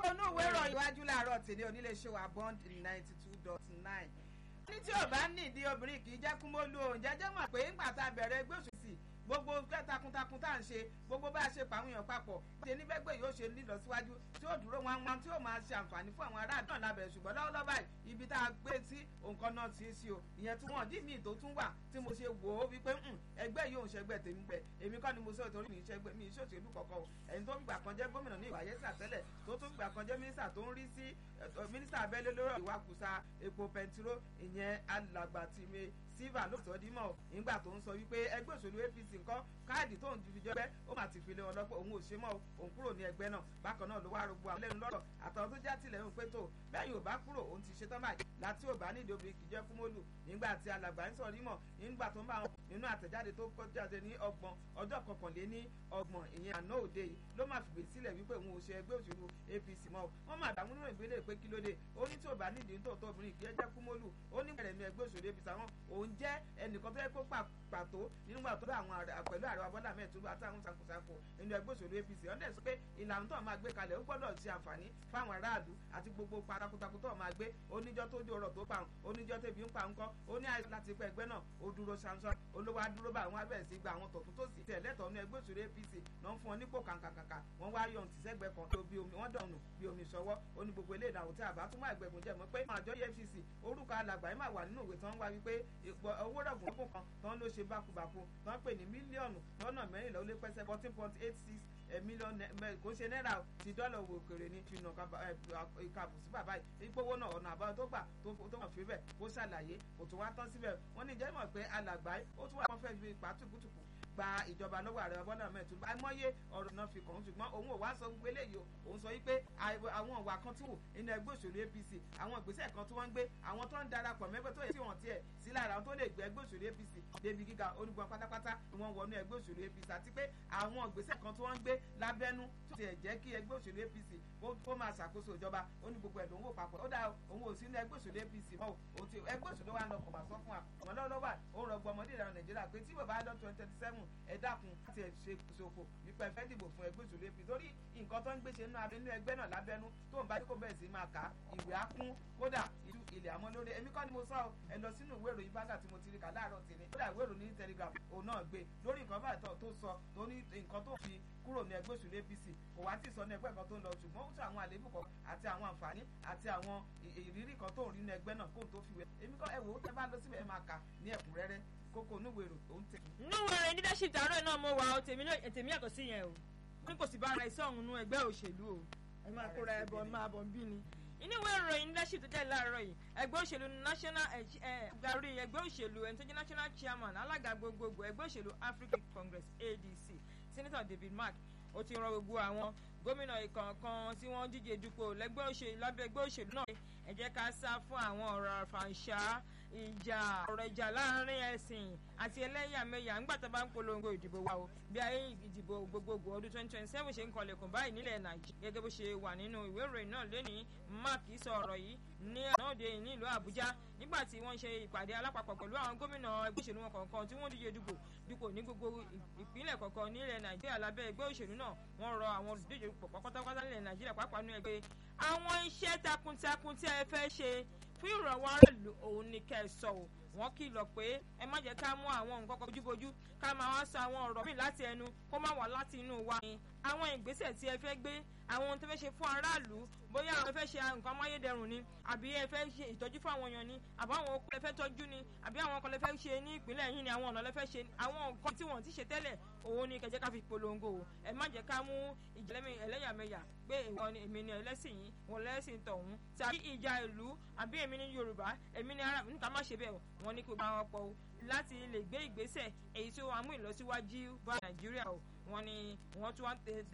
inú ìwé ìròyìn iwájú láàárọ̀ tèmi oníléeṣẹ́ wa bond ninety two dot nine. ní tí ò bá nídìí obìnrin kì í jẹ́ kúmọ́lú oúnjẹ jẹ́ mọ̀ pé ńgbà tá a bẹ̀rẹ̀ ẹgbẹ́ òṣèlú gbogbo fẹ́ takuntakun tá à ń ṣe gbogbo bá a ṣe pàwọn èèyàn papọ̀ ṣe ní bẹ́gbẹ́ yóò ṣe nílọsíwájú tí ó dúró wọn wọn tí ó máa ṣe àǹfààní fún àwọn aráàlú náà lábẹ́rẹ́ ṣùgbọ́n lọ́wọ́lọ́wọ́ báyìí ibi tá a gbé sí nǹkan náà ti sí o ìyẹn tí wọ́n dí mi tó tún wà tí mo ṣe wò ó wípé ẹgbẹ́ yóò ń ṣẹgbẹ́ tèmi pẹ̀ èmi kọ́ ni mo sọ ìtorí mi ṣẹgbẹ́ mi ìṣòṣèlú kọ̀ọ̀kan o ẹni tó fìgbà kan jẹ́ gómìnà ní ìwàyẹ́sà tẹ́lẹ̀ tó tún fìgbà kan jẹ́ mínísítà tó ń rí sí mínísítà abẹ́lé lórí ìwakùsà epo pẹntiró ìyẹn alàgbà tìmẹ̀ silva ló sọ dímọ̀ nígbà tó ń sọ wípé ẹgbẹ́ òṣèlú apc nǹkan káàdì tó ń fi jẹ́ pé ó mà ti fi lé wọn lọ́pọ̀ òun ò ṣe mọ́ òun kúrò ní ẹgbẹ́ náà bákan náà ló wá rogbo àwọn lẹ́nu lọ́rọ̀ àtàwọn tó já tilẹ̀ ń pé tó bẹ́ẹ̀ yóò bá kúrò òun ti ṣe tán báyìí láti ò bá nídìí obìnrin kì í jẹ́ kúmọ́lù nígbà tí alàgbà ń sọ dímọ̀ nígbà tó ń bá wọn nínú àtẹ̀jáde tó kọ́ jáde ní ọgbọ̀n ọjọ́ kọkànléní ọgbọ̀n ìyẹn àná òde yìí ló máa fìgbè sílẹ̀ wípé òun ò ṣe ẹgbẹ́ òṣèlú apc mọ́ wọ́n máa dààmú nínú ìgbélé pé kí ló dé ó ní tí ò bá nídìí tó tó obìnrin kì í jẹ́ kúmọ́lù ó ní bẹ̀rẹ̀ ní ẹgbẹ́ òṣèlú apc àwọn òun jẹ́ ẹnìkan tó yẹ kó pàtó nígbà tó bá àwọn pẹ̀lú ààrẹ abọ́lá mẹ́ẹ̀túbú àtàwọn ṣàkóṣàkó nínú ẹgbẹ́ òṣèlú apc ọ̀dẹ̀ sọ pé ìlànà tó máa gbé kalẹ̀ ó gbọ́dọ̀ ṣe àǹfààní fáwọn aráàlú àti gbogbo pátákótákó tó máa gbé oníjọ́ tó dé ọ̀rọ̀ tó pa òun oníjọ́ tẹ̀bí ń pa ńkọ́ ó ní àìsàn láti pẹ́ ẹgbẹ́ náà ó dúró ṣanṣan olówó adúró bá àwọn abẹ́rẹ́ sí gba àwọn tọ̀tún tó sì tẹ̀ lẹ́tọ̀ọ́ ní ẹgbẹ́ òṣèlú apc náà ń fún ọ nípò kàǹkàǹkà wọ́n wá yọ̀ ntìsẹ́gbẹ́ kan tó bí omi wọ́n dọ̀nù bí omi sọwọ́ ó ní gbogbo ilé ìdáhùn tí àbá tún máa gbẹ̀gùn jẹ́ mọ́ pé àjọ efcc orúkọ alàgbà yìí máa wà nínú ìwé tán wá wípé owó rọ̀gùn ọkùn kan tán ló ṣe bákubàku tán pè ní mílíọ̀nù lọ́nà mẹ́rìnlá ó lé pẹ́sẹ́ fourteen point eight six mílíọ̀nù kò ṣe náírà ti dọ́là owó òkèrè ní fìnà ìkàbù sí bàbá yìí ìpowó náà ọ̀nà àbáyọ tó gbà tó mọ̀ fi bẹ̀ kó ṣàlàyé kò tún wá tán síbẹ̀ wọ́n ní jẹ́ mọ̀ pé alàgbà ó tún wà wọ́n fẹ́ fi pàtùkùtùkù gba ìjọba lọ́wọ́ ààrẹ bọ́lá mẹ́tò àìmọye ọ̀rọ̀ náà fi kàn án ṣùgbọ́n òun ò wá sọ gbogbo eléyìí o òun sọ wípé àwọn ìwà kan tí wò nínú ẹgbẹ́ òṣèlú apc àwọn ìgbésẹ̀ kan tí wọ́n ń gbé àwọn tó ń darapọ̀ mẹ́gbẹ́ tó yẹ tí wọ́n tiẹ̀ sí lára àwọn tó lè gbé ẹgbẹ́ òṣèlú apc débi gíga onígbọ̀n pátápátá ni wọ́n wọnú ẹgbẹ́ òṣèlú apc àti pé àwọn ìgbésẹ̀ kan tí wọ́n ń gbé lábẹ́nú tó tiẹ̀ jẹ́ kí ẹgbẹ́ òṣèlú apc kó máa ṣàkóso ìjọba ó ní gbogbo ẹ̀dùn owó papọ̀ ó dá òun ò sí ní ẹgbẹ́ òṣèlú apc mọ́ o ti ẹgbẹ́ òṣèlú wa ń lọ kọ̀ bá sọ fún wa wọn lọ́wọ́ ó rọgbọ ọmọdé ìlànà nàìjíríà pé tí bàbá lọ twenty twenty seven ẹ dákun láti ṣe ṣòfò nípa ẹ̀fẹ́ dìbò fún ẹgbẹ́ òṣèlú apc torí nǹkan tó ń gbé ṣe nínú ẹgbẹ́ náà lábẹ́nú tó ń bá kó bẹ̀rẹ̀ sí máa kà á ìwé á kún kódà ìlú ilẹ̀ àmọ́ lórí èmi kọ́ ni mo sọ ọ́ ẹ lọ sínú ìwé ìròyìn báńgà tí mo ti rí kà láàárọ̀ tèmi kódà ìwé ìròyìn ní telegram òun náà gbé lórí nǹkan báyìí tó sọ tó ní nǹkan tó fi kúrò ní ẹgbẹ́ òṣèlú apc kò wá tí sọ ní ẹgbẹ́ kan tó ń lọ ṣùgbọ́n ó tún àwọn àléébù kan àti àwọn àǹfààní àti àwọn ìrírí kan tó ń rí ní ẹgbẹ́ náà kó tó fi wẹ̀ èmi kọ́ ẹ wò ó tẹ́ bá lọ síbẹ̀ ẹ máa kà ní ẹ̀kúnrẹ́rẹ́ kókó onúwèrò tó ń tẹ̀. núwèrè leadership tààrọ̀ náà mo wà ó tèmi yàtọ̀ sí yẹn o ní kò sì bá ara iṣẹ́ ọ̀hún nú ẹgbẹ́ òṣèlú o ẹ máa kóra ẹ bọ̀ máa bọ̀ ń bí ni. inú ìwé ìròyìn leadership tó jẹ́ láàárọ̀ yìí ẹgbẹ́ òṣèlú national gàrí ẹgbẹ́ òṣèlú ẹni tó jẹ́ national chairman alága gbogbogbò ẹgbẹ́ òṣèlú african congress adc senator david mark ó ti rọ gbogbo àwọn gómìnà ìkọ̀ọ̀kan tí wọ́n díje dupò lẹ́gbẹ́ òṣèlú lábẹ́ ẹgbẹ́ òṣèlú náà ẹ jẹ́ ká sá fún àwọn ọ̀rọ̀ àfàǹṣá ìjà ọ̀rọ̀ ìjà láàrin ẹ̀sìn àti ẹlẹ́yàmẹ̀yà ńgbà tó bá ń polongo ìdìbò wa o bí ayé ìdìbò gbogbogbò ọdún twenty twenty seven ṣe ń kọlẹ̀kùn báyìí nílẹ̀ nàìjíríà gẹ́gẹ́ bó ṣe wà nínú ìwé ìròyìn náà lẹ́nìí mark sọ ọ̀rọ̀ yìí ní ànáòde ní ìlú àbújá nígbà tí wọ́n ṣe ìpàdé alápapọ̀ pẹ̀lú àwọn gómìnà ẹgbẹ́ òṣèlú wọn kọ̀ọ̀kan tí wọ́n díje dupò dupò ní gbogbo ìpínlẹ̀ kọ̀ọ̀kan nílẹ̀ nàìjíríà lábẹ́ ẹgbẹ́ òṣèlú náà wọ́n rọ àwọn olùdíje pọ̀ pátápátá nílẹ̀ nàìjíríà pàápàá ní ẹgbẹ́ àwọn iṣẹ́ takuntakun tí ẹ fẹ́ ṣe fún ìrànwọ́ aráàlú òun ni kẹ́ ẹ sọ o wọ́n kìlọ̀ pé ẹ má jẹ́ ká mú àwọn nǹkan kan bójúbójú ká máa wá sọ àwọn ọ̀rọ̀ míì láti ẹnu kó má wá láti inú wa ni àwọn ìgbésẹ̀ tí ẹ fẹ́ gbé àwọn ohun tó fẹ́ ṣe fún aráàlú bóyá àwọn fẹ́ ṣe nǹkan amáyédẹrùn ni àbí ẹ fẹ́ ṣe ìtọ́jú fún àwọn èèyàn ni àbí àwọn okùn ẹ fẹ́ tọ́jú ni àbí àwọn nǹkan lẹ fẹ́ ṣe ní ìpínlẹ̀ yìí ni àwọn ọ̀nà lẹ fẹ́ ṣe àwọn nǹkan tí wọ́n ti ṣe tẹ́lẹ̀ òun ni kẹjẹ́ ká fi polongo o ẹ má jẹ́ ká mú ìjẹ́lẹ́mì ẹlẹ́yàmẹ̀yà pé ìwọ ni èmi ni ẹlẹ́sìn yìí wọn lẹ́sìn tọ̀hún tàbí ìjà ìlú àbí èmi ni Yorùbá èmi ni ara níta má ṣe bẹ́ẹ̀ wọ́n ní kó bá wọn pọ̀ o láti lè gbé ìgbésẹ̀ èyí tí ó wà mú ìlọsíwájú bá Nàìjíríà o wọ́n ní wọ́n tún wá